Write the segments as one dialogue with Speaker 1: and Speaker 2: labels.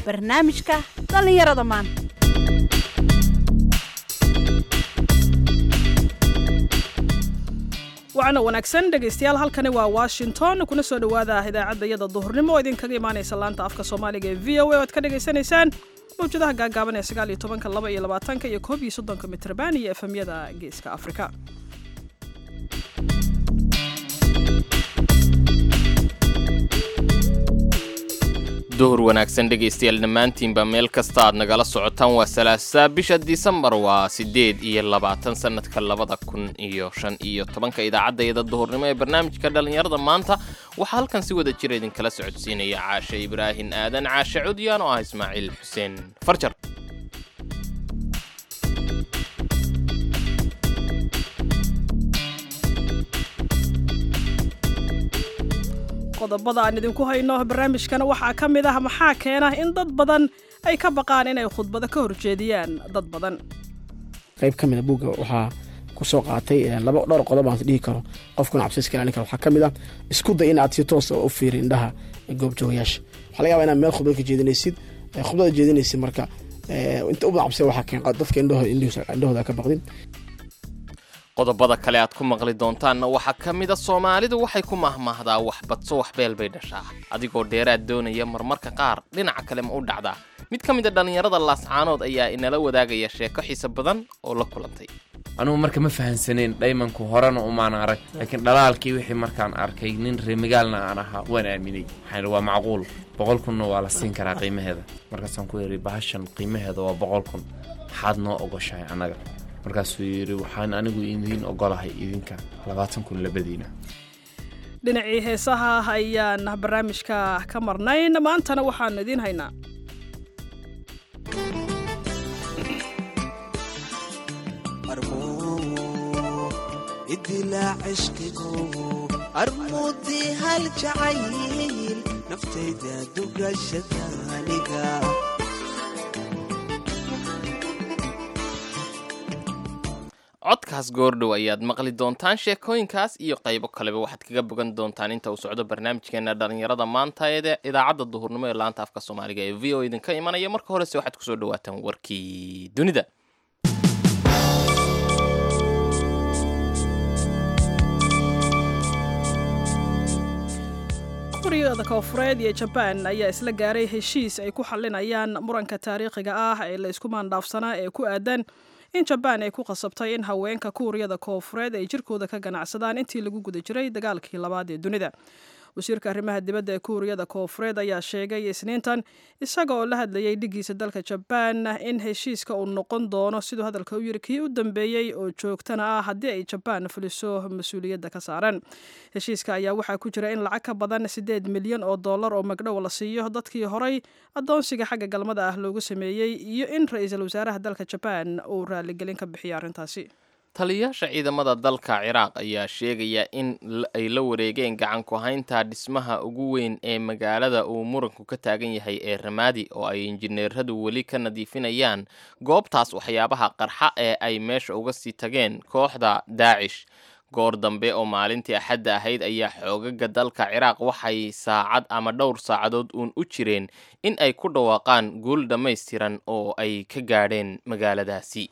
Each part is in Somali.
Speaker 1: barnaamijka dhallinyarada maanta
Speaker 2: waxaana wanaagsan dhegaystayaal halkani waa washington kuna soo dhowaada idaacadda iyada duhurnimo oo idinkaga imaanaysa laanta afka soomaaliga ee v o a oo aad ka dhagaysanaysaan mawjadaha gaagaaban ee sagaal iyo tobanka laba iyo labaatanka iyo koob iyo soddonka mitrban iyo efemyada geeska afrika
Speaker 3: duhur wanaagsan dhegaystayaal dhammaantiinba meel kasta aad nagala socotaan waa salaasa bisha disembar waa siddeed iyo labaatan sannadka labada kun iyo shan iyo tobanka idaacaddayada duhurnimo ee barnaamijka dhallinyarada maanta waxaa halkan si wada jira idinkala socodsiinaya caashe ibraahin aadan caashe cudyaan oo ah ismaaciil xuseen farjar
Speaker 2: qodobada aan idinku hayno barnaamijkana waxaa ka mid ah maxaa keena in dad badan ay ka baqaan inay khudbado ka horjeediyaan dad badan
Speaker 4: qayb ka mida buugga waxaa ku soo qaatay laba dhowr qodob aan dhihi karo qofkuna cabsi iska ilaalin karo waxaa ka mid ah isku day inaad si toos u fiiri indhaha goobjoogayaasha waxaa laga yabaa inaad meel khudbad ka jeedinaysid khudbada jeedinaysid marka inta u badan cabsida waxaa keen dadka indhahooda ka baqdin
Speaker 3: qodobada kale aad ku maqli doontaanna waxaa ka mida soomaalidu waxay ku mahmahdaa wax badso wax beel bay dhashaa adigoo dheeraad doonaya marmarka qaar dhinaca kale ma u dhacdaa mid ka mida dhallinyarada laascaanood ayaa inala wadaagaya sheeko xiise badan oo la kulantay
Speaker 5: anugu marka ma fahansaneyn dhaymanku horena umaan arag laakiin dhalaalkii wixii markaan arkay nin reemagaalna aan ahaa waan aaminay waxaan waa macquul boqol kunna waa la siin karaa qiimaheeda markaasaan ku yidhi bahashan qiimaheeda waa boqol kun maxaad noo ogoshahay annaga markaasuu yidhi waxaan anigu idiin ogolahay idinka labaatan kun labadiina
Speaker 2: dhinacii heesaha ayaan barnaamijka ka marnayn maantana waxaanu idiin haynaa
Speaker 6: idilaa cishqigu armuudii hal jacayl naftayda dugashadaaniga
Speaker 3: codkaas goordhow ayaad maqli doontaan sheekooyinkaas iyo qaybo kaleba waxaad kaga bogan doontaan inta uu socdo barnaamijkeena dhallinyarada maanta ee idaacadda duhurnimo ee laanta afka soomaaliga ee v o idinka imanaya marka horese waxaad kusoo dhawaataan warkii dunida
Speaker 2: kuuriyada koonfureed iyo jabaan ayaa isla gaaray heshiis ay ku xalinayaan muranka taariikhiga ah ee la isku maandhaafsanaa ee ku aadan in jabaan ay ku qasabtay in haweenka kuuriyada koonfureed ay jirkooda ka ganacsadaan intii lagu guda jiray dagaalkii labaad ee dunida wasiirka arrimaha dibadda ee kuuriyada koonfureed ayaa sheegay isniintan isaga oo la hadlayay dhigiisa dalka jabaan in heshiiska uu noqon doono siduu hadalka u yiri kii u dambeeyey oo joogtana ah haddii ay jabaan fuliso mas-uuliyadda ka saaran heshiiska ayaa waxaa ku jira in lacag ka badan siddeed milyan oo dollar oo magdhow la siiyo dadkii horay addoonsiga xagga galmada ah loogu sameeyey iyo in ra-iisul wasaaraha dalka jabaan uu raaligelin ka bixiyo arrintaasi
Speaker 3: taliyayaasha ciidamada dalka ciraaq ayaa sheegaya in ay la wareegeen gacan ku haynta dhismaha ugu weyn ee magaalada uu muranku ka taagan yahay ee ramaadi oo ay injineeradu weli ka nadiifinayaan goobtaas waxyaabaha qarxa ee ay meesha uga sii tageen kooxda daacish goor dambe oo maalintii axadda ahayd ayaa xoogaga dalka ciraaq waxay saacad ama dhowr saacadood uun u jireen in ay ku dhawaaqaan guul dhammaystiran oo ay ka gaadheen magaaladaasi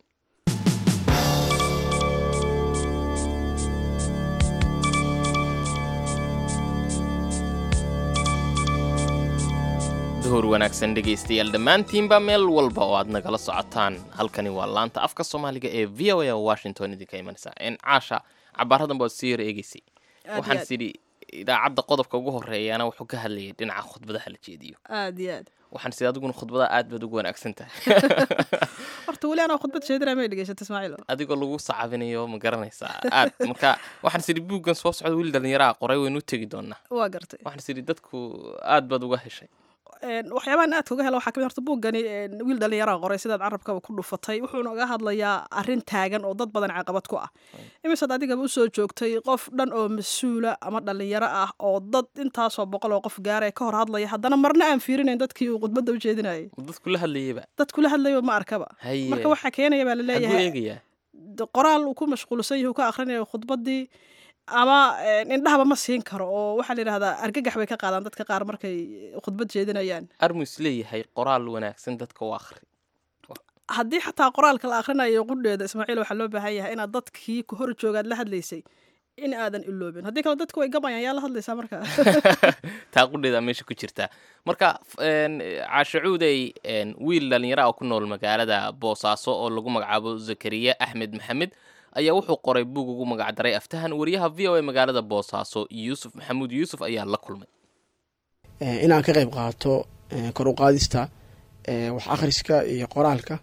Speaker 3: duhur wanaagsan dhegaystayaal dhammaantiinba meel walba oo aad nagala socotaan halkani waa laanta afka soomaaliga ee v o a washington idinka imanaysa n caasha cabaaradan baad sii yar eegeysay waxaan sidhi idaacadda qodobka ugu horeeyana wuxuu ka hadlayay dhinaca khudbadaha la jeediyo
Speaker 2: aad iyo aad
Speaker 3: waxaan sidhi adiguna khudbadaha aad baad ugu wanaagsan tahay
Speaker 2: horta weli anaa khudbad jeedinaa may dhegaysata ismaaciil
Speaker 3: adigoo lagu sacabinayo ma garanaysaa aad marka waxaan sidhi buuggan soo socda wiil dhallinyaraha qoray waynu u tegi doonaa
Speaker 2: waa gartay
Speaker 3: waxaan sidhi dadku aad baad uga heshay
Speaker 2: waxyaabahan aadka uga hela waxaa kamid horta buuggani wiil dhallinyaraha qoray sidaad carabkaba ku dhufatay wuxuuna uga hadlayaa arrin taagan oo dad badan caqabad ku ah imisaad adigaba usoo joogtay qof dhan oo mas-uula ama dhallinyaro ah oo dad intaasoo boqol oo qof gaara ka hor hadlaya haddana marna aan fiirinayn dadkii uu khudbadda u jeedinayay
Speaker 3: dadku la hadlayaba
Speaker 2: dad kula hadlayo ma arkaba
Speaker 3: haye
Speaker 2: marka waxaa keenaya baa
Speaker 3: xaguu
Speaker 2: laleeyahay
Speaker 3: eegayaa
Speaker 2: qoraal uu ku mashquulsan yahay uu ka akhrinayo khudbaddii ama indhahaba ma siin karo oo waxaa la yidhahdaa argagax bay ka qaadaan dadka qaar markay khudbad jeedinayaan
Speaker 3: armus leeyahay qoraal wanaagsan dadka u akhri
Speaker 2: haddii xataa qoraalka la akhrinayo qudheeda ismaaciil waxaa loo baahan yahay inaad dadkii ku hor joogaad la hadlaysay in aadan iloobin haddii kale dadku way gabayaan yaa la hadlaysaa marka
Speaker 3: taa qudheeda meesha ku jirta marka caashacuudey wiil dhalinyaro ah ku nool magaalada boosaaso oo lagu magacaabo zakariya axmed maxamed ayaa wuxuu qoray buug ugu magacdaray aftahan wariyaha v o a magaalada boosaaso yuusuf maxamuud yuusuf ayaa la kulmay
Speaker 4: inaan ka qayb qaato kor u qaadista wax akhriska iyo qoraalka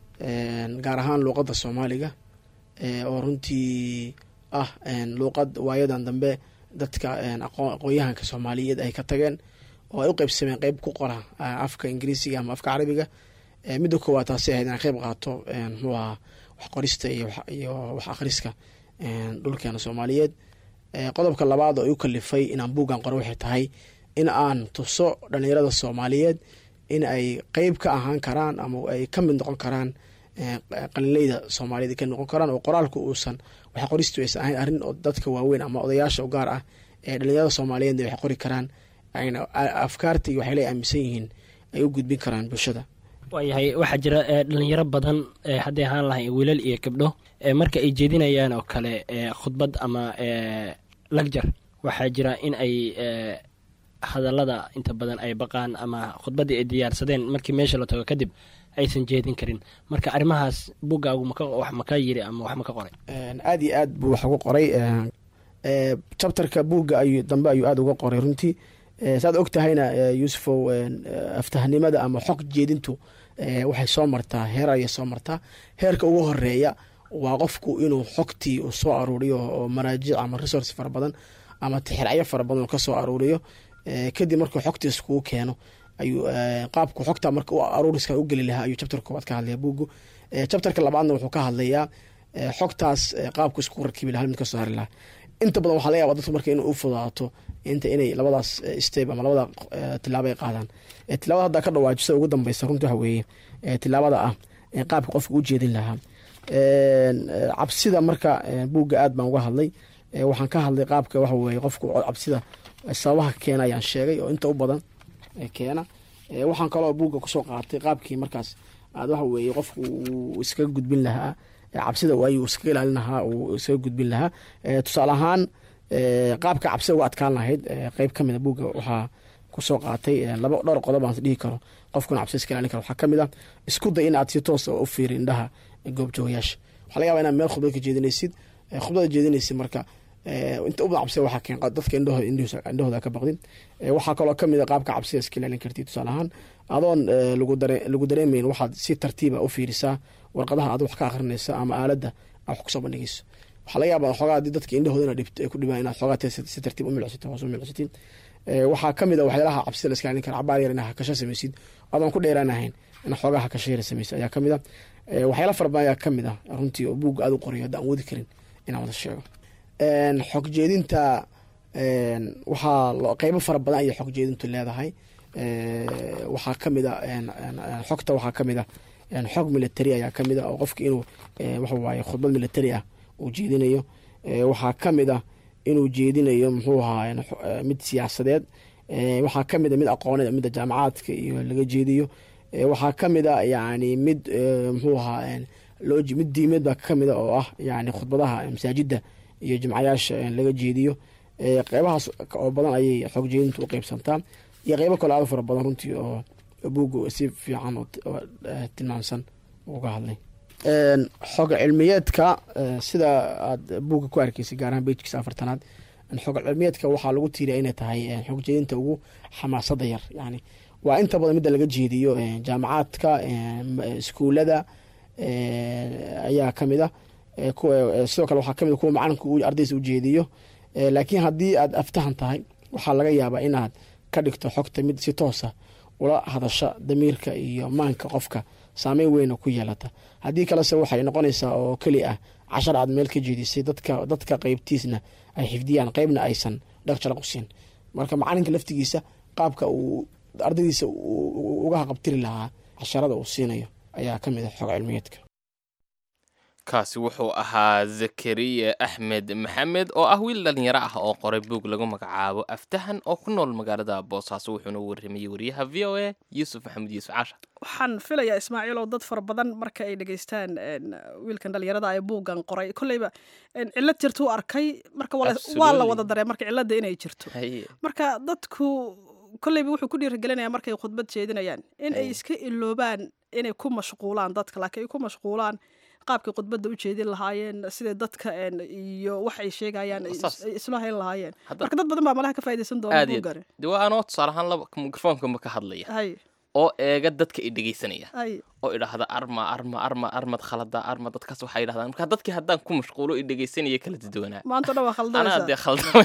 Speaker 4: gaar ahaan luuqadda soomaaliga oo runtii ah luuqad waayadan dambe dadka aqoon-yahanka soomaaliyeed ay ka tageen oo ay u qeybsameen qeyb ku qora afka ingiriisiga ama afka carabiga midda koowaad taasi ahayd inaan qayb qaato muxuu ahaa wax qorista iyo wax akhriska dhulkeena soomaaliyeed qodobka labaad oo ay u kalifay inaan buuggan qoro waxay tahay in aan tuso dhalinyarada soomaaliyeed in ay qeyb ka ahaan karaan ama ay ka mid noqon karaan qalinleyda soomaaliyeed ka noqon karaan oo qoraalku uusan wax qoristu aysan ahayn arrin oo dadka waaweyn ama odayaasha u gaar ah ee dhalinyarada soomaaliyeedna waxay qori karaan ayna afkaarta iyo waxay la aaminsan yihiin ay u gudbin karaan bulshada
Speaker 7: waayahay waxaa jira dhalinyaro badan hadday ahaan lahay wiilal iyo gabdho marka ay jeedinayaan oo kale khudbad ama lagjar waxaa jira in ay hadallada inta badan ay baqaan ama khudbaddii ay diyaarsadeen markii meesha la tago kadib aysan jeedin karin marka arrimahaas buggaagu wax maka yiri ama wax maka qoray
Speaker 4: aada iyo aad buu wax uga qoray chapterka buugga ayuu dambe ayuu aada uga qoray runtii saad og tahayna yuusufow aftahnimada ama xog jeedintu waxay soo martaa heer ayay soo martaa heerka ugu horeeya waa qofku inuu xogtii uu soo aruuriyo oo maraajic ama resource fara badan ama tixiracyo fara badan uu ka soo aruuriyo kadib markuu xogtiis kuu keeno ayuu qaabku xogta marka aruuriska u geli lahaa ayuu chapter koowaad ka hadlaya buuggu chapterka labaadna wuxuu ka hadlayaa xogtaas qaabku isku rakibi lahaa mid ka soo hari lahaa inta badan waxaa laga yaba dadku marka inay u fudaato inta inay labadaas step ama labada tilaabo ay qaadaan tilaabada haddaa ka dhawaajisa ugu dambeysa runtii waxa weeye tilaabada ah qaabka qofka u jeedin lahaa cabsida marka buugga aad baan uga hadlay waxaan ka hadlay qaabka waxa weye qofku cabsida sababaha keena ayaan sheegay oo inta u badan keena waxaan kaloo buugga kusoo qaatay qaabkii markaas aad waxa weeye qofku uu iskaga gudbin lahaa cabsida ayuu iskaga ilaalin lahaa uu iskaga gudbin lahaa tusaale ahaan qaabka cabsida uga adkaan lahayd qeyb ka mid a buugga waxaa kusoo qaatay laba dhowr qodob aan dhihi karo qofkuna cabsida iska ilaalin karo waxaa ka mid ah isku day in aad si toos u fiiri indhaha goobjoogayaasha waxaa laga yaba inaad meel khudbad ka jeedinaysid khudbada jeedinaysid marka inta ubadan cabsida waxaa keen dadka indhahooda ka baqdin waxaa kaloo kamid a qaabka cabsida iska ilaalin kartid tusaale ahaan adoon lagu dareemayn waxaad si tartiiba u fiirisaa warqadaha aad wax ka akrinaysa ama aaladda aad wax kusoo bandhigayso waxaa laga yaaba xoogaa hadii dadka indhahooda inaad dhibto ay ku dhibaan inaad xoogaa si tartiib u milcsato hoos u milcsatin waxaa kamid a waxyaalaha cabsida la iska ilaalin kara cabaar yar inaa hakasho samaysid adoon ku dheeraanahayn in xoogaa hakasho yara samaysid ayaa kamid a waxyaala fara badan ayaa kamid ah runtii oo buugga aad u qorayo hadda aan wadi karin inaan wada sheego xog jeedinta waxaa qeybo fara badan ayay xog jeedintu leedahay waxaa kamid a xogta waxaa kamid a xog military ayaa kamid a oo qofka inuu waxawaaye khudbad military ah uu jeedinayo waxaa kamid a inuu jeedinayo muxuu ahaa mid siyaasadeed waxaa kamid a mid aqooneed midda jaamacaadka iyo laga jeediyo waxaa kamid a yani mid muxuu ahaa mid diimeed baa kamid a oo ah yani khudbadaha masaajida iyo jimcayaasha laga jeediyo qeybahaas oo badan ayay xog jeedintu u qeybsantaa iyo qeybo kale aad fara badan runtii oo buugga si fiican oo tilmaamsan uga hadlay xog cilmiyeedka sida aad buugga ku arkeysay gaar ahaan bejkiisa afartanaad xog cilmiyeedka waxaa lagu tiiriya inay tahay xog jeedinta ugu xamaasada yar yani waa inta badan midda laga jeediyo jaamacaadka iskuulada ayaa kamid a sidoo kale waxaa kamid kuwa macalinka ardaysa ujeediyo laakiin haddii aad aftahan tahay waxaa laga yaabaa inaad ka dhigto xogta mid si toosa ula hadasha damiirka iyo maanka qofka saameyn weyna ku yeelata haddii kalese waxay noqonaysaa oo keli ah cashar aad meel ka jeedisay dadka dadka qeybtiisna ay xifdiyaan qeybna aysan dheg jalaq u siin marka macalinka laftigiisa qaabka uu ardaydiisa uga haqabtiri lahaa casharada uu siinayo ayaa ka mid ah xog cilmiyeedka
Speaker 3: kaasi wuxuu ahaa zakariya axmed maxamed oo ah wiil dhalinyaro ah oo qoray buug lagu magacaabo aftahan oo ku nool magaalada boosaaso wuxuuna u warramayey wariyaha v o a yuusuf maxamed yuusuf caasha
Speaker 2: waxaan filayaa ismaaciil oo dad fara badan marka ay dhegeystaan een, wiilkan dhalinyarada ay buuggan qoray kolleyba een, cillad jirta u arkay marka waa la- waa la
Speaker 3: Absolutely.
Speaker 2: wada daree marka cilladda inay jirto
Speaker 3: Haye.
Speaker 2: marka dadku kolleyba wuxuu ku dhiirigelinayaa markay khudbad jeedinayaan in ay
Speaker 3: Ay.
Speaker 2: iska iloobaan inay ku mashquulaan dadka laakiin ay ku mashquulaan qaabkay khudbadda u jeedin lahaayeen sidai dadka een, iyo wax ay sheegayaan ay is-
Speaker 3: Saas.
Speaker 2: ay isla hayn lahaayeen
Speaker 3: Hadda-
Speaker 2: marka dad badan baa malaha ka faa'iidaysan doona
Speaker 3: aad iyo
Speaker 2: buuggani
Speaker 3: de waa anoo tusaale ahaan laba mikrofoonkanba ka hadlaya
Speaker 2: hay
Speaker 3: oo eega dadka i dhegeysanaya
Speaker 2: hay
Speaker 3: oo idhaahda arma arma arma armad khalada arma dadkaas waxay idhahdaan marka dadkii haddaan ku mashquulo i dhegeysanaya kala dadwanaa
Speaker 2: maanta o dhan waa
Speaker 3: anaa
Speaker 2: khaldanaysaa
Speaker 3: dee khaldamay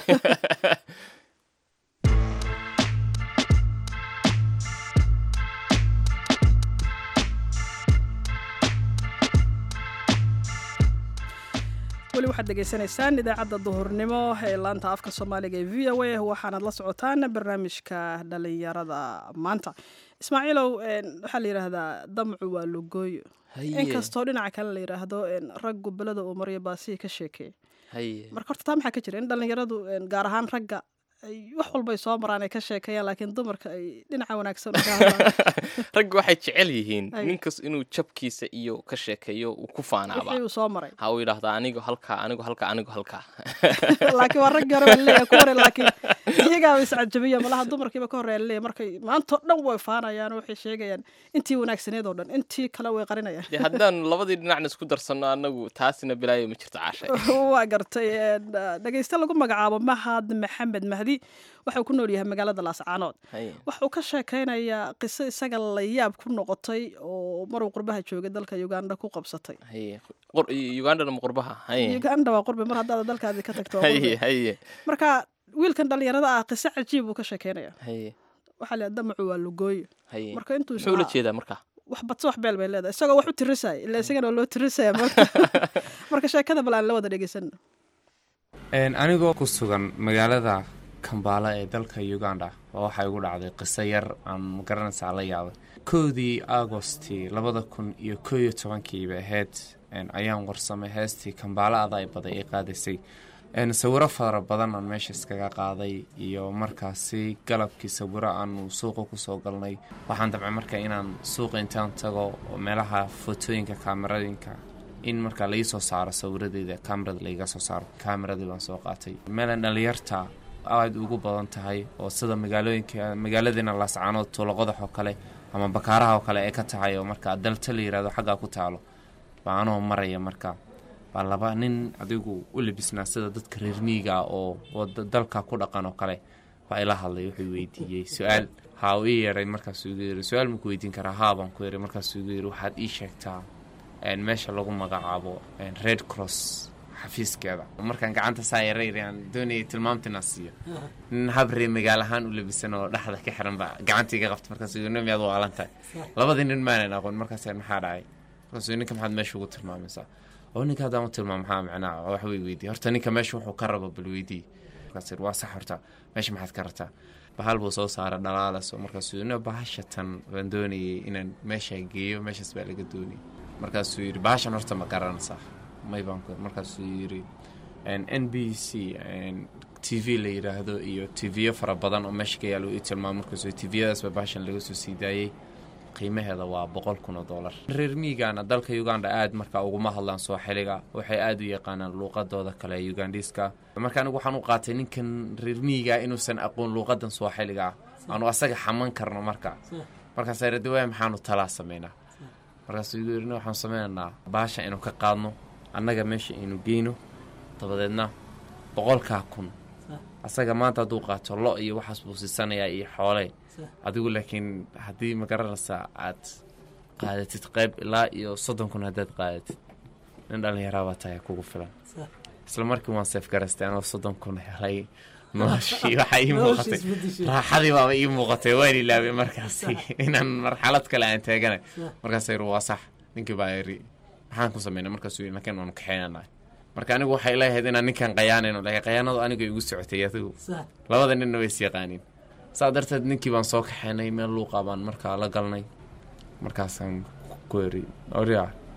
Speaker 2: weli waxaad degeysanaysaan idaacadda duhurnimo ee laanta afka soomaaliga ee v o a waxaanad la socotaan barnaamijka dhalinyarada maanta ismaaciilow een, waxaa la yidhaahdaa damcu waa lugooyo
Speaker 3: Haye,
Speaker 2: inkastoo dhinaca kale la yidhaahdo een, raggu belada uu maryo baasihi ka sheekeey
Speaker 3: haye.
Speaker 2: marka horta taa maxaa ka jira in dhalinyaradu een, gaar ahaan ragga ay wax walbay soo maraan ay ka sheekeeyaan laakiin dumarka ay dhinaca wanaagsan uga hadlaan
Speaker 3: ragga waxay jecel yihiin
Speaker 2: Ay.
Speaker 3: ninkas inuu jabkiisa iyo ka sheekeeyo uu ku faanaaba
Speaker 2: wixii uu soo maray
Speaker 3: ha uu yidhaahdaa anigo halkaa anigo halkaa anigo halkaa
Speaker 2: laakiin waa raggi hore baa laleeyahay ku hore laakiin iyagaaba iscajabiya malaha dumarkiiba ka horreeya laleeyahay markay maantao dhan way faanayaan oo waxay sheegayaan intii wanaagsaneed oo dhan intii kale way qarinayaan
Speaker 3: dee haddaan labadii dhinacna isku darsanno annagu taasina bilaayo ma jirto caashay
Speaker 2: waa gartay een, dhegeyste lagu magacaabo mahad maxamed mahdi waxuu ku nool yahay magaalada laascaanood
Speaker 3: Haye.
Speaker 2: wuxuu ka sheekaynayaa qiso isaga la yaab ku noqotay oo maruu qurbaha joogay dalka uganda ku qabsatay
Speaker 3: haye Qur- ugandana ma qurbaha haye
Speaker 2: uganda waa qurbi mar haddaad dalkaadii ka tagto waa
Speaker 3: haye
Speaker 2: qurbi.
Speaker 3: haye
Speaker 2: marka wiilkan dhalinyarada ah qiso cajiib uu ka sheekeynaya
Speaker 3: haye
Speaker 2: waxaa la damacu waa lugooyo
Speaker 3: haye
Speaker 2: marka intuu
Speaker 3: muxuu ula
Speaker 2: isla-
Speaker 3: jeedaa marka
Speaker 2: wax badso wax beel bay leedahay isagoo wax u tirisaya ila isagana waa loo tirisaya marka marka sheekada bal aan la wada dhegeysan
Speaker 5: Een, anigoo ku sugan magaalada kambaala ee dalka uganda oo waxaa igu dhacday qiso yar aan magaranaysaa la yaabay kowdii agosti labada kun iyo koo iyo tobankii bay ahayd een, ayaan warsamay heestii kambaala aday baday ee qaadaysay een, sawiro fara badan aan meesha iskaga qaaday iyo markaasi galabkii sawiro aanu suuqa kusoo galnay waxaan dabcay marka inaan suuqa intaan tago oo meelaha fotooyinka kaameradinka in markaa laii soo saaro sawiradeeda kaamarada laiga soo saaro kaameradii baan soo qaatay meelan dhalinyarta aada ugu badan tahay oo sida magaalooyinka magaaladiina laascaanood tuuloqodax oo kale ama bakaaraha oo kale ee ka tahay oo markaa dalta la yirahdo xaggaa ku taalo baa anoo maraya marka baa laba nin adigu u labisnaa sida dadka reer miyiga ah oo oo da- dalka ku dhaqan oo kale baa ila hadlay wuxuu weydiiyey su-aal haa uu ii yeedhay markaasuu igu yidhi su-aal maku weydiin karaa haa baan ku yidhi markaasuu igu yidhi waxaad ii sheegtaa een, meesha lagu magacaabo een, red cross xafiiskeeda markaan gacanta saa yareyn aan doonayay tilmaamtina siiyo nin habree magaal ahaan u labisan oo dhexda ka xiran baa gacanta iga qabta markaasuu yidhi miyaad waalan tahay labadii nin maanan aqoon markaas maxaa dhacay markaasuu yidhi, ninka maxaad meesha ugu tilmaamaysaa oo ninka haddaan u tilmaam maxaa macnaa wax way weydiiye horta ninka meesha wuxuu ka rabo bal weydii markaas yidhi, waa sax horta meesha maxaad ka rabtaa bahal buu soo saara dhalaalas oo markaasuu yidhi, "No, bahasha tan baan doonayay inaan meesha geeyo meeshaas baa laga doonayay markaasuu yidhi bahashan horta ma garanaysaa may baan ku markaasuu yidhi n b c t v la yidhaahdo iyo t v-yo fara badan oo meesha ka yaalo ii tilmaamo markaasuu t v-yadaasba bahashan laga soo sii daayey qiimaheeda waa boqol kun oo dollar reer miigana dalka uganda aad marka uguma hadlaan sooxiliga waxay aada u yaqaanaan luuqadooda kale ee ugandiska marka anigu waxaan u qaatay ninkan reer miiga inuusan aqoon luuqadan sooxiliga ah aanu asaga xaman karno marka markaasa radi waaya maxaanu talaa sameynaa markaasuu igu yidhi waxaan sameynaynaa baasha inuu ka qaadno annaga meesha aynu geyno dabadeedna boqolkaa kun asaga maanta hadduu qaato lo iyo waxaas buu siisanayaa iyo xoole adigu laakiin haddii ma garanaysaa aad qaadatid qayb ilaa iyo soddon kun haddaad qaadatid nin dhallinyaraabaa tahay kugu filan isla markii waan seef garaystay anoo soddon kun helay noloshii waxaa ii muuqatay raaxadii baaba ii muuqatay waan ilaabay markaasi inaan marxalad kale aan taaganay markaas yiri waa sax ninkii baa yiri maxaan ku sameynay markaasuu yiri ninkan waanu kaxeynanaa marka anigu waxay leeyahayd inaan ninkan qayaanayno laakiin qayaanadu aniga igu socotay adigu labada ninna way is yaqaaniin saa darteed ninkii baan soo kaxeynay meel luuqa baan markaa la galnay markaasaan ku yiri orya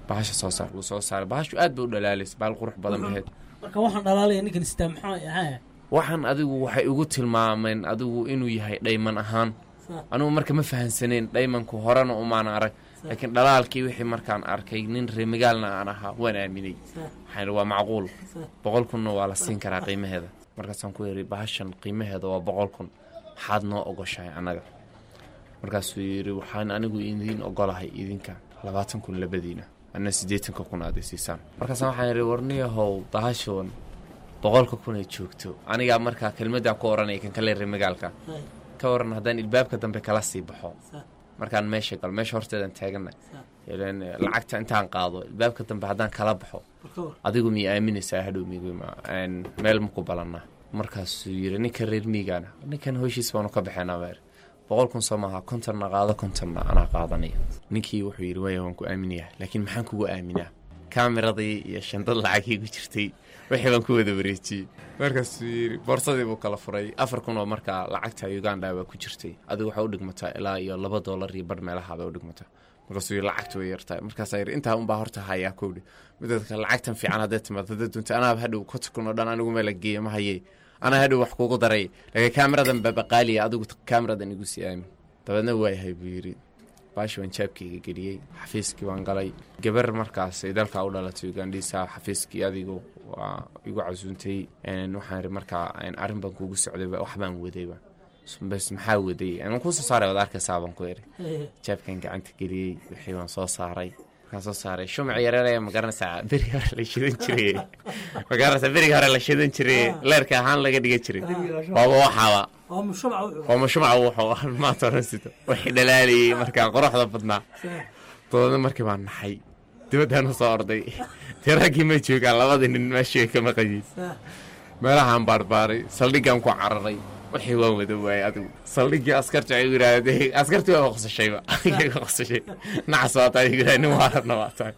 Speaker 5: bahasha soo saar wuu soo saaray bahashu aad bay u dhalaalaysa bahal qurux badan baheed
Speaker 8: marka waxaan dhalaalaya ninkan sitaa maxaa ahaa
Speaker 5: waxaan adigu waxay igu tilmaameen adigu inuu yahay dhayman ahaan anugu marka ma fahansaneen dhaymanku horena umaan arag laakiin dhalaalkii wixii markaan arkay nin reemigaalna aan ahaa waan aaminay waxaan waa macquul boqol kunna waa la siin karaa qiimaheeda markaasaan ku yidhi bahashan qiimaheeda waa boqol kun maxaad noo ogoshahay annaga markaasuu yidhi waxaan anigu idiin ogolahay idinka labaatan kun labadiina anna siddeetanka kun aad isiisaan markaasaan waxaan yidhi warniyahow bahashoon boqolka kun ay joogto anigaa markaa kelmadaan ku oranaya kan kale reemigaalka ka waran haddaan ilbaabka dambe kala sii baxo markaan meesha galo meesha horteedaan taagana ileen lacagta intaan qaado ilbaabka dambe haddaan kala baxo adigu miya aaminaysaa hadhow migma meel maku balannaa markaasuu yidhi ninka reer miigaana ninkan hoshiis baanu ka baxeenaa meer boqol kun soo maaha kontonna qaado kontonna anaa qaadanaya ninkii wuxuu yidhi waaya waan ku aaminayaa laakiin maxaan kugu aaminaa kaamiradii iyo shandad lacagii ku jirtay wixii baan ku wada wareejiyey markaasuu yidhi boorsadii buu kala furay afar kun oo markaa lacagta uganda baa ku jirtay adigu waxaa u dhigmataa ilaa iyo laba doolar iyo bar meelaha bay u dhigmataa markaasuu yidhi lacagta way yartahay markaasaa yidhi intaa unbaa horta hayaa kowdhi midada kale lacagtan fiican hadday timaado hadday dunta anaaba hadhow konta kun oo dhan anigu meela geeya ma hayee anaa hadhow wax kuugu daray laakiin kaamiradan babaqaaliya adigu kaamiradan igu sii aamin dabeedna waayahay buu yidhi baashi waan jaabkayga geliyey xafiiskii waan galay gabar markaas ay dalkaa u dhalatay ugandhiisa xafiiskii adigu waa igu casuuntay waxaan iri markaa arrin baan kuugu socday wax baan wadayba bes maxaa waday aan kusoo saaray waad arkaysaa baan ku iri jaabkan gacanta geliyey wixii baan soo saaray markaan soo saaray shumac yareeraya ma garanaysaa berigi hore la shidan jiray ma garanaysaa berigi hore la shidan jiray leerka ahaan laga dhigan jiray waaba waxaaba waa mashumaca wuxuu maanta oran sito wixii dhalaalayay markaa quruxda badnaa doodna markii baan naxay dibaddaanu soo orday dee raggii ma joogaan labadii nin meeshii ay ka maqayiin meelahaan baarbaaray saldhiggaan ku cararay wixii waan wada waayay adigu saldhiggii askarta ay yidhaahde askartii waa qosashayba aniga qosashay nacas waa tahay yidhaha nin waarabna waa tahay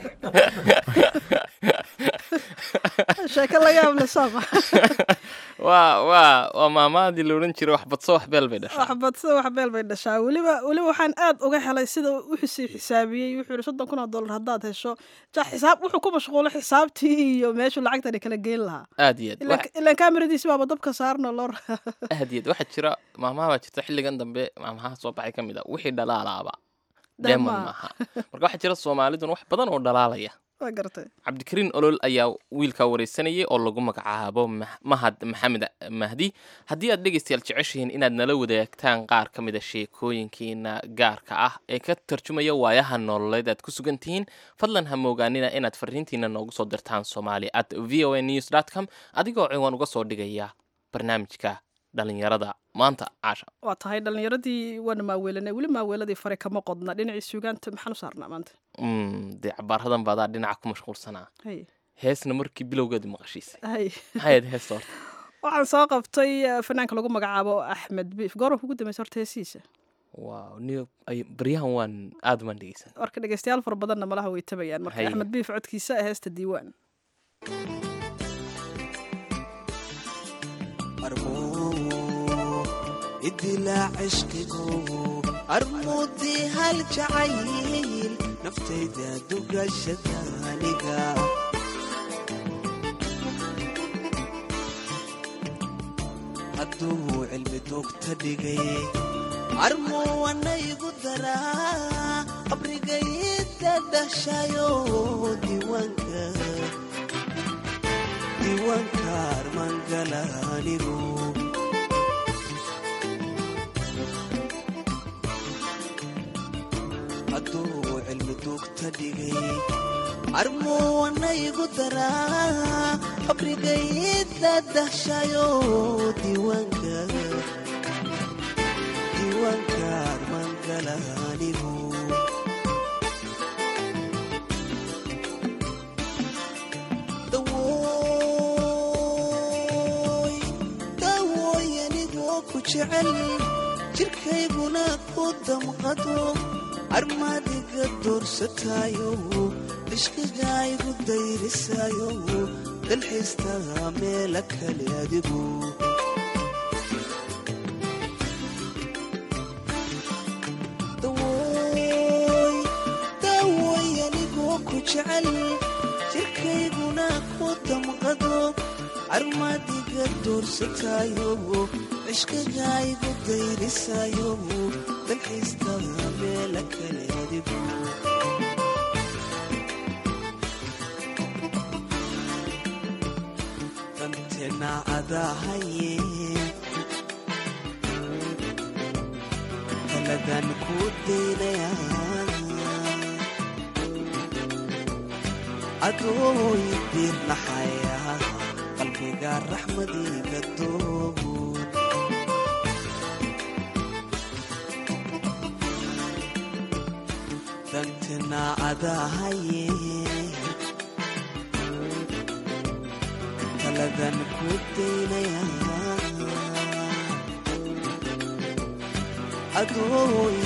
Speaker 2: sheeko la yaab le sama
Speaker 3: waa waa waa maamaadii la odhan jiray wax badso wax beel bay dhashaa
Speaker 2: wax badso wax beel bay dhashaa weliba weliba waxaan aad uga helay sida wuxuusii xisaabiyey wuxuu yihi soddon kun oo dollar haddaad hesho ja xisaab wuxuu ku mashquulay xisaabtii iyo meeshuu lacagtani kala geyn lahaa
Speaker 3: aad iyo aad wax-
Speaker 2: ilaan kaamiradiisi baaba dabka saarno loo
Speaker 3: aad iyo aad waxaa jira maamaha baa jirta xilligan dambe maamaha soo baxay ka mid a wixii dhalaalaaba demon
Speaker 2: Dema.
Speaker 3: maaha marka waxaa jira soomaalidun wax badan oo dhalaalaya
Speaker 2: waa gartay
Speaker 3: cabdikariin olol ayaa wiilkaa wareysanayay oo lagu magacaabo Mah- mahad maxamed mahdi haddii aad dhegaystayaal jeceshihiin inaad nala wadaagtaan qaar ka mida sheekooyinkiina gaarka ah ee ka tarjumaya waayaha nololeed aad ku sugan tihiin fadlan ha moogaanina inaad fariintiina noogu soo dirtaan somali at v o a news dot com adigoo ciwaan uga soo dhigaya barnaamijka dhalinyarada maanta caasha
Speaker 2: waa tahay dhalinyaradii waana maaweelanay weli maaweeladii fare kama qodna dhinacii suugaanta maxaan u saarnaa maanta
Speaker 3: Mm, dee cabaaradan baadaa dhinaca ku mashquulsanaa
Speaker 2: hay
Speaker 3: heesna markii bilowgeedu maqashiisa
Speaker 2: hay
Speaker 3: maxay ahayd heesta horta
Speaker 2: waxaan soo qabtay eh, fanaanka lagu magacaabo axmed biif goorma kugu dambaysa horta heesiisa
Speaker 3: waaw niyo ay baryahan waan aad umaan dhegeysan
Speaker 2: marka dhegeystayaal fara badanna malaha way tabayaan marka
Speaker 3: Hay.
Speaker 2: axmed biif codkiisa ee heesta diiwaan
Speaker 6: armoo idilaa cishqigu armuudii hal jacayl naftayda dugashada aniga hadduu cilmi dugta dhigay armuwana igu daraa qabrigayda dhashayo diiwaanka diiwaanka armangala anigu hadduu cilmi dugta dhigay armuwana igu daraa qabrigayda dhashayo diiwaanka diiwaanka armangala anigu dawooy dawooy anigoo ku jecel jirkayguna ku damqado armaadiga doorsataayo ishqiga igu dayrisaayo dalxiistaa meela kale adigu dawooy dawooy anigoo ku jecel jirkayguna ku damqado armaadiga doorsataayo cishkagaygu dayrisaayo dalxiistada meela kale adigu dantena adahaye taladan ku daynaya adooy diirnaxaya qalbiga raxmadiga dood dantena adahaye taladan ku daynaya adooy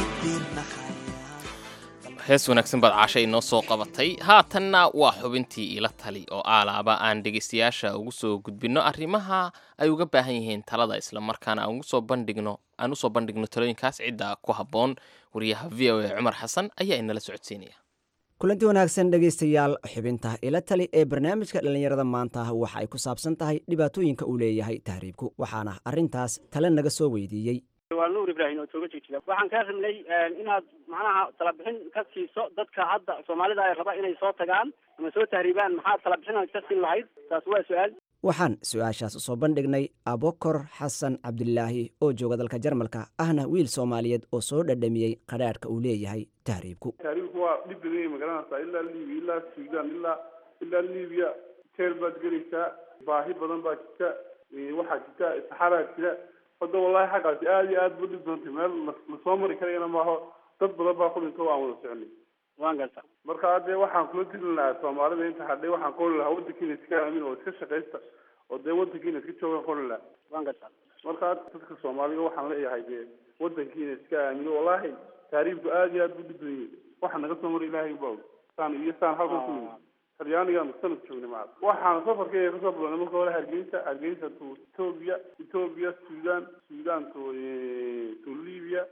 Speaker 6: diirnaxaya
Speaker 3: hees wanaagsan baad caasha inoo soo qabatay haatanna waa xubintii ila tali oo aalaaba aan dhegaystayaasha ugu soo gudbinno arrimaha ay uga baahan yihiin talada islamarkaana aan ugu soo bandhigno aan usoo bandhigno talooyinkaas cidda ku habboon wariyaha v o a cumar xasan ayaa inala socodsiinaya
Speaker 9: kulanti wanaagsan dhegaystayaal xubinta ila tali ee barnaamijka dhallinyarada maanta waxa ay ku saabsan tahay dhibaatooyinka uu leeyahay tahriibku waxaana arrintaas tale naga soo weydiiyey
Speaker 10: waa nuur ibraahim oo jooga jigjiga waxaan kaa rabnay inaad macnaha talabixin ka siiso dadka hadda soomaalida ay raba inay soo tagaan ama soo tahriibaan maxaad talabixin ka siin lahayd taas waa su-aal
Speaker 9: waxaan su-aashaas usoo bandhignay abokor xasan cabdilaahi oo jooga dalka jarmalka ahna wiil soomaaliyeed oo soo dhadhamiyey qadhaadhka uu leeyahay tahriibku
Speaker 11: tahriibku waa dhib badan yahay magaranaysaa ilaa libiya ilaa suudaan ilaa ilaa libiya jeel baad gelaysaa baahi badan baa jirta waxaa jirta saxaraa jira hadda wallahi xaggaasi aada iyo aad bu dhib doontay meel lasoo mari karayana maaho dad badan baa ku dhinto aan wada soconay
Speaker 10: waan garta
Speaker 11: marka hadde waxaan kula dilin lahaa soomaalida inta hadhay waxaan qoli lahaa wadankiina iska aamin oo iska shaqaysta oo dee wadankiina iska joogan qoli lahaa
Speaker 10: waan garta
Speaker 11: marka dadka soomaalida waxaan leeyahay dee wadankiina iska aamino wallahi taariibku aada iyo aad bu dhib badan yahay waxa naga soo mara ilaahay baa og saan iyo saan halkan ku nimid talyaanigaanu sanad joognay maca waxaan safarkeyga kasoo bilownay marka hore hargeysa hargeysa to ethoobia ethoobia sudan sudan to to libya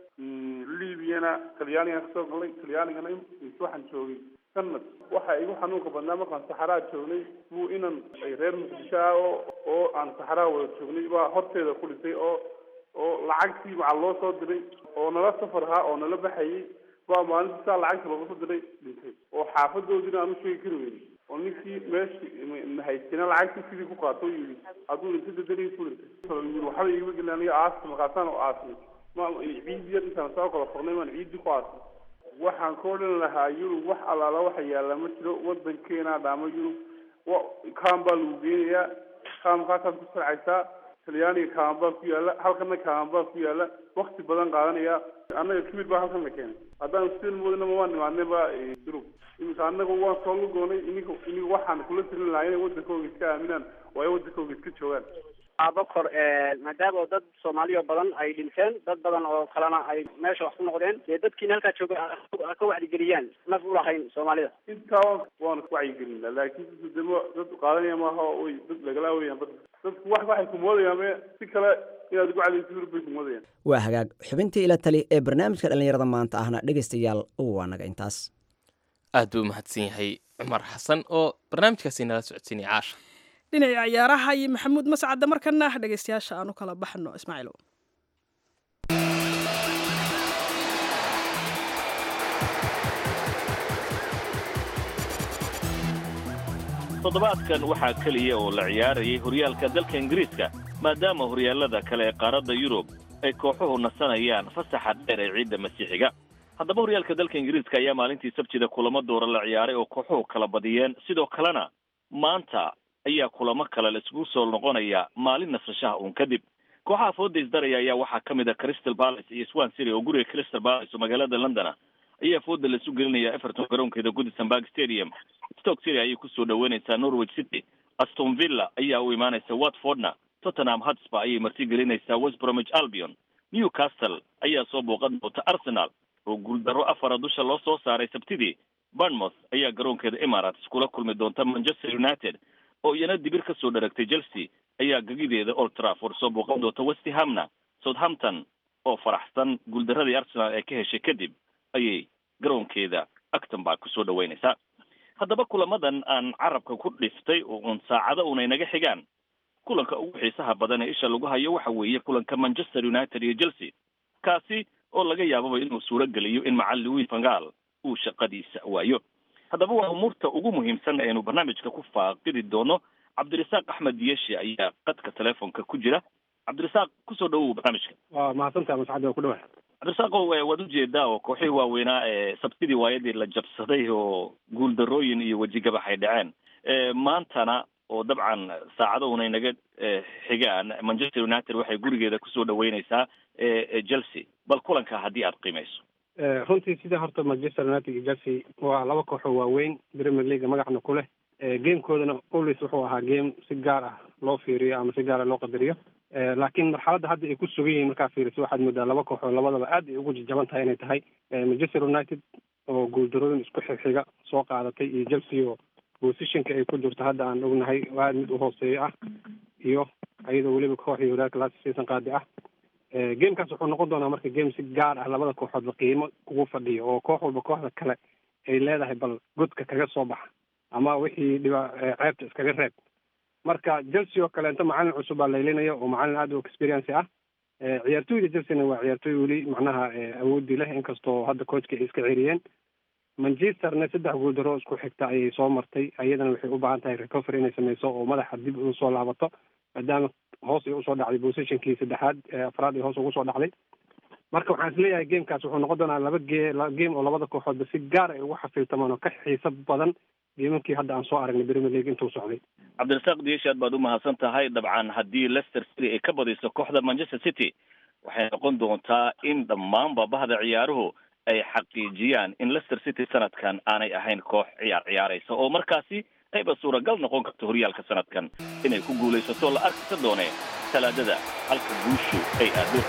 Speaker 11: libyana talyaanigaan kasoo galnay talyaanigana waxaan joogay sanad waxa igu xanuunka badnaa markaan saxaraa joognay buu inan ay reer muqdisho ah oo oo aan saxaraa wada joognay baa horteeda ku dhintay oo oo lacagtii macal loo soo diray oo nala safar ahaa oo nala baxayay baa maalintii saa lacagta looga soo diray dhintay oo xaafadoodiina aan u sheegi kari weynin oo ninkii meeshii nahaystina lacagtii sidii ku qaato yidhi hadduu dhintay dadanii ku dhintay yii waxba igama gelin aniga aasta markaasaan u aasnay ma ciidii yar intaan soo kala fognay maan ciidii ku aasnay waxaan ka odhan lahaa yurub wax allaala waxa yaalla ma jiro wadankeena dhaamo yurub wa kaam baa lagu geenayaa kaamkaasaad ku sarcaysaa talyaaniga kaaman baa ku yaalla halkana kaaman baa ku yaalla wakti badan qaadanaya annaga kibir baa halkan la keenay haddaan sidin moodina mawaan nimaadnay ba yurub iminka annaga waan soo lugoonay ininka iniga waxaan kula tirin lahaa inay wadankooga iska aaminaan oo ay wadankooga iska joogaan
Speaker 10: abakor maadaama dad soomaaliya badan ay dhinteen dad badan oo kalena ay meesha wax ku noqdeen dee dadkiina halkaa jooga ka wacdigeliyaan naf u lahayn soomaalida
Speaker 11: intaa waanu ka wacyigelinaa laakiin dadku demo dad qaadanaya maaha way dad lagalaa weyaan bad dadku wax waxay kumoodayaan me si kale inaad ugu cadayso yurub bay kumoodayaan
Speaker 9: waa hagaag xubintii ila tali ee barnaamijka dhallinyarada maanta ahna dhegaystayaal waa naga intaas
Speaker 3: aad buu umahadsan yahay cumar xasan oo barnaamijkaasi nala socodsiinaya caasha
Speaker 2: dhinaca ciyaaraha iyo maxamuud mascadda markana dhegaystayaasha aan u kala baxno ismaaciilow
Speaker 12: toddobaadkan waxaa keliya oo la ciyaarayay horyaalka dalka ingiriiska maadaama horyaallada kale ee qaaradda yurub ay kooxuhu nasanayaan fasaxa dheer ee ciidda masiixiga haddaba horyaalka dalka ingiriiska ayaa maalintii sabtida kulamo doora la ciyaaray oo kooxuhu kala badiyeen sidoo kalena maanta ayaa kulamo kale la isugu soo noqonaya maalin nasashaha uun kadib kooxaha fooda isdaraya ayaa waxaa ka mid a crystal palace iyo swan city oo guriga crystal palace oo magaalada londona ayaa fooda laisu gelinaya everton garoonkeeda goodison park stadium stoke city ayay kusoo dhaweynaysaa norwich city aston villa ayaa u imaanaysa watfordna tottenham hotspur ayay marti gelinaysaa west bromwich albion newcastle ayaa soo booqan doonta arsenal oo guuldarro afara dusha loo soo saaray sabtidii bournemouth ayaa garoonkeeda emirates kula kulmi doonta manchester united oo iyana dibir ka soo dharagtay chelsea ayaa gegideeda old trafford soo booqan doonta westhamna southampton oo faraxsan guuldaradii arsenal ee ka heshay kadib ayay garoonkeeda acton baa kusoo dhaweynaysaa haddaba kulamadan aan carabka ku dhiftay oo uun saacado una inaga xigaan kulanka ugu xiisaha badan ee isha lagu hayo waxa weeye kulanka manchester united iyo chelsea kaasi oo laga yaababa inuu suuro geliyo in macalin louis vangal uu shaqadiisa waayo haddaba waa umuurta ugu muhiimsan aynu barnaamijka ku faaqidi doono cabdirasaaq axmed yeshi ayaa qadka telefoonka ku jira cabdirasaaq kusoo dhawow barnaamijka
Speaker 13: waa mahadsantaha mascadi waa ku dhawaad
Speaker 12: cabdirasaaqow eh, waad ujeedaa oo kooxihii waaweynaa ee sabtidii waayadii la jabsaday oo guuldarooyin iyo wejigabax ay dhaceen Eh, maantana oo dabcan saacado una inaga eh, xigaan manchester united waxay gurigeeda kusoo dhaweyneysaa eh, eh, chelsea bal kulanka haddii aad qiimeyso
Speaker 13: Eh, runtii sida horta manchester united iyo chelsea waa laba kooxoo waaweyn premier league magacna ku leh Eh, gamekoodana always wuxuu ahaa game si gaar ah loo fiiriyo ama si gaar ah loo qadariyo Eh, laakiin marxaladda hadda ay ku sugan yihiin markaa fiiriso waxaad moodaa laba kooxoo labadaba aad ay ugu jajaban tahay inay tahay Eh, manchester united oo guuldarooyin isku xigxiga soo qaadatay iyo chelsea oo positionka ay ku jirto hadda aan ognahay waa aad mid u hooseeyo ah iyo iyadoo weliba kooxii horaarka last season qaadi ah Eh, gamekaas wuxuu noqon doonaa marka game si gaar ah labada kooxoodba qiimo ugu fadhiyo oo koox walba kooxda kale ay leedahay bal godka kaga soo baxa ama wixii dhiba eh, ceebta iskaga reeb marka chelsea oo kaleento macalin cusub baa laylinaya oo macalin aad u experience ah Eh, ciyaartooyda chelsea-na waa ciyaartooy weli macnaha eh, awoodii leh inkastoo hadda coachka ay iska ceriyeen manchesterna saddex guuldaro isku xigta ayay soo martay iyadana waxay u baahan tahay recovery inay sameyso oo madaxa dib ugu soo laabato maadaama hoos ay usoo dhacday positionkii saddexaad ee afraad ay hoos ugu soo dhacday marka waxaan isleeyahay gamekaas wuxuu noqon doonaa laba ge la- game oo labada kooxoodba si gaar ay ugu xafiiltamaan oo ka xiiso badan geemamkii hadda aan soo aragnay premier league intuu socday
Speaker 12: cabdirasaaq diyeshi aad baad u mahadsan tahay dabcan haddii leicester city ay ka badiso kooxda manchester city waxay noqon doontaa in dhammaanba bahda ciyaaruhu ay xaqiijiyaan in leicester city sanadkan aanay ahayn koox ciyaar ciyaaraysa oo markaasi ayba suuragal noqon karto horyaalka sanadkan inay ku guulaysato la arkisa doone talaadada halka guushu ay aado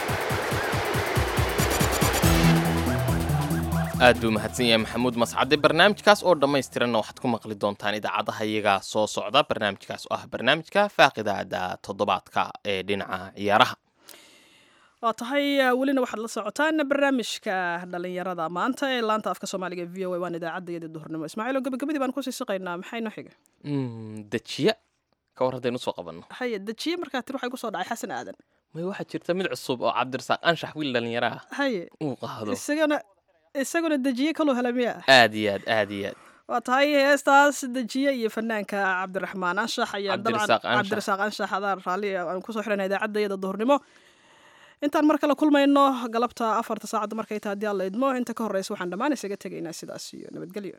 Speaker 3: aad buu mahadsan yahay maxamuud mascade barnaamijkaas oo dhammaystiranna waxaad ku maqli doontaan idaacadaha iyagaa soo socda barnaamijkaas oo ah barnaamijka faaqidaada toddobaadka ee dhinaca ciyaaraha
Speaker 2: waa tahay eh, welina waxaad la socotaan barnaamijka dhalinyarada maanta ee laanta afka soomaaliga v o a waan idaacadda iyada duhurnimo ismaaciil oo gabagabadii baan kusii siqaynaa maxay noo xiga
Speaker 3: Mm, dejiya ka war haddaynu soo qabanno
Speaker 2: haye dejiye markaa tir waxay kusoo dhacay xasan aadan
Speaker 3: may waxaa jirta mid cusub oo cabdirasaaq anshax wiil dhalinyaraha
Speaker 2: haye
Speaker 3: uu qaado
Speaker 2: isagana isaguna dejiye kaloo hela miya
Speaker 3: aad iyo aad aad iyo aad
Speaker 2: waa tahay heestaas dejiye iyo fanaanka cabdiraxmaan anshax ayaa dabcan
Speaker 3: Cabdirasaaq Anshax.
Speaker 2: cabdirasaaq anshax adaan raalli aan kusoo xidhana idaacadda iyada duhurnimo intaan mar kale kulmayno galabta afarta saacadda markay tahay haddii alla idmo inta ka horreysa waxaan dhammaan isaga tegaynaa sidaas iyo nabadgelyo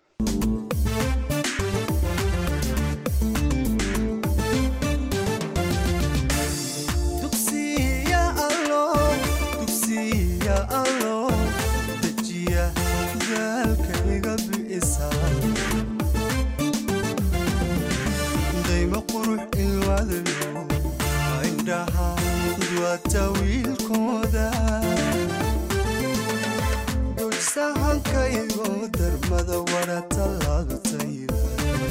Speaker 6: dugsiya allo dugsiya allo dejiya daalkayga bi'isa dayma qurux ilwadayo indhaha duwata wiilkooda dujsahankaygo darmada wara tallaabtayda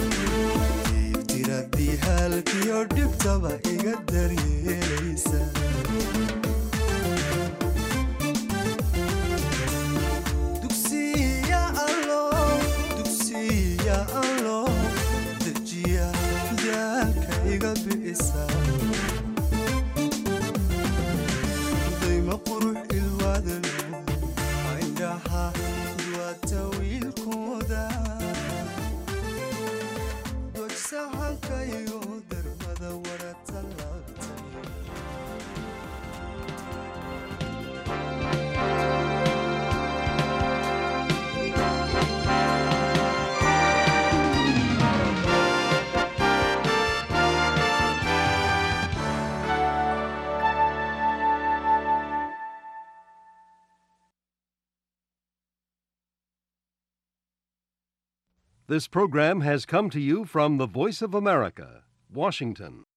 Speaker 6: tiradii halkiyo dhibtaba iga daryeelaysa dugsiya allo dugsiya allo dejiya daalka iga bi'isa dayma qurux ilwaadalo indhaha duwata wiilkooda dojsahankaygo darmada wara tallaabtay
Speaker 14: This program has come to you from the Voice of America, Washington.